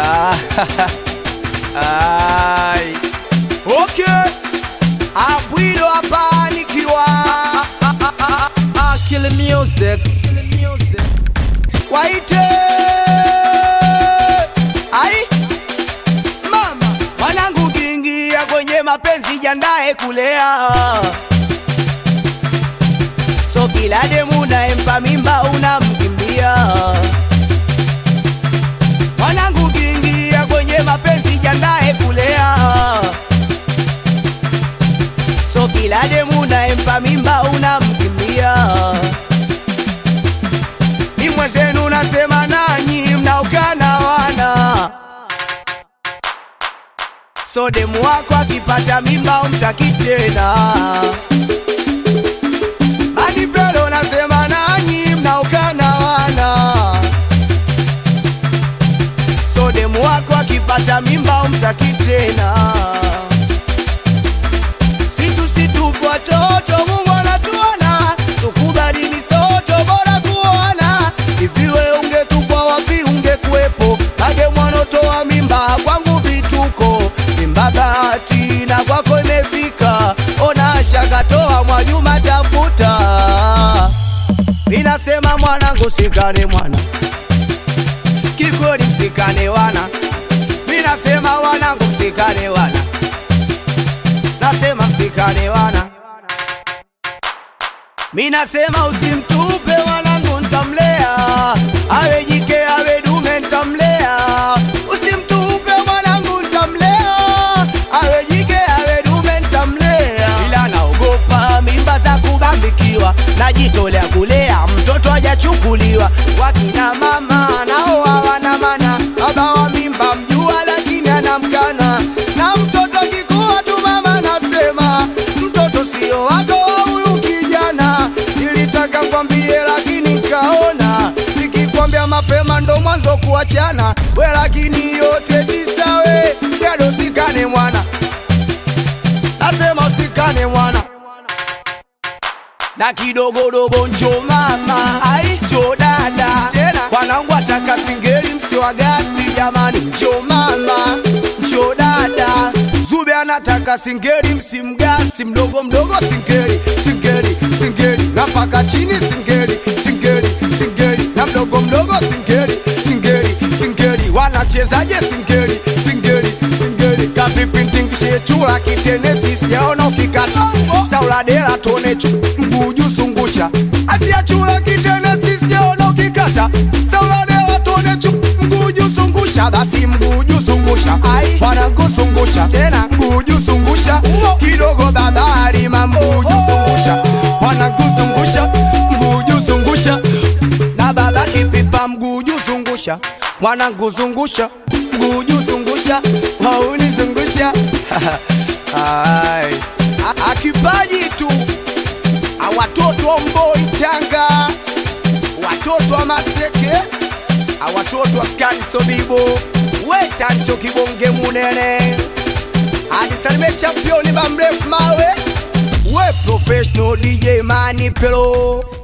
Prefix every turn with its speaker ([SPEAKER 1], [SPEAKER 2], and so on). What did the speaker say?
[SPEAKER 1] Ah, ai. Okay. Abwilo hapa nikiwa
[SPEAKER 2] Kill music.
[SPEAKER 1] waite ai mama mwanangu kiingia kwenye mapenzi jandae kulea so kila demu naempa mimba unamkimbia mwanangu kiingia kwenye mapenzi jandae kulea so kila demu naempa mimba unamkimbia ni mwenzenu nasema nanyi mnaokana wana so demu wako akipata mimba umtaki tena manipelo nasema nanyi mnaokana wana so demu wako akipata mimba umtaki tena situ situ watoto Mungu anatuona, tukubali misoto, bora kuona. Iviwe ungetupwa wapi ungekuwepo, kage mwanotoa mimba kwangu vituko, mimba bahati na kwako imefika, ona shakatoa Mwajuma tafuta. Minasema mwanangu sikane mwana, kikweli msikane wana, minasema wanangu msikane wana nasema msikane wana mi nasema usimtupe mwanangu ntamlea awe jike awe dume ntamlea usimtupe mwanangu ntamlea awe jike awe dume ntamlea ila naogopa mimba za kubambikiwa najitolea kulea mtoto hajachukuliwa wakina mama nao hawana mana baba wa mimba mjua lakini anamkana na mtoto kikuwa tu mama nasema mtoto sio wako wa huyu kijana nilitaka kwambie lakini kaona nikikwambia mapema ndo mwanzo kuachana we lakini yote tisawe gado sikane mwana nasema usikane mwana na kidogodogo njo mama ai njo dada tena wanangu ataka singeli msiwa gasi jamani njo mama njo dada zube anataka singeli msimgasi mdogo mdogo singeli singeli singeli na mpaka chini singeli singeli singeli na mdogo mdogo singeli singeli singeli wanachezaje singeli singeli singeli kapipintingishe chula kitenesi sijaona ukikata sauladela tonecho mguju sungusha atia chula kitenesi sijaona ukikata sauladela tonecho mguju sungusha basi mguju sungusha ai wanangu sungusha tena mguju sungusha kidogo babari mamguju sungusha wanangu sungusha mguju sungusha na baba kipipa mguju zungusha mwanangu zungusha mguju zungusha wauni zungusha Ai. A- akipaji tu A watoto wa mboi tanga watoto wa maseke A watoto wa skani sobibo wetancho kibonge munene adisalime championi bamrefu mawe we professional dj mani pelo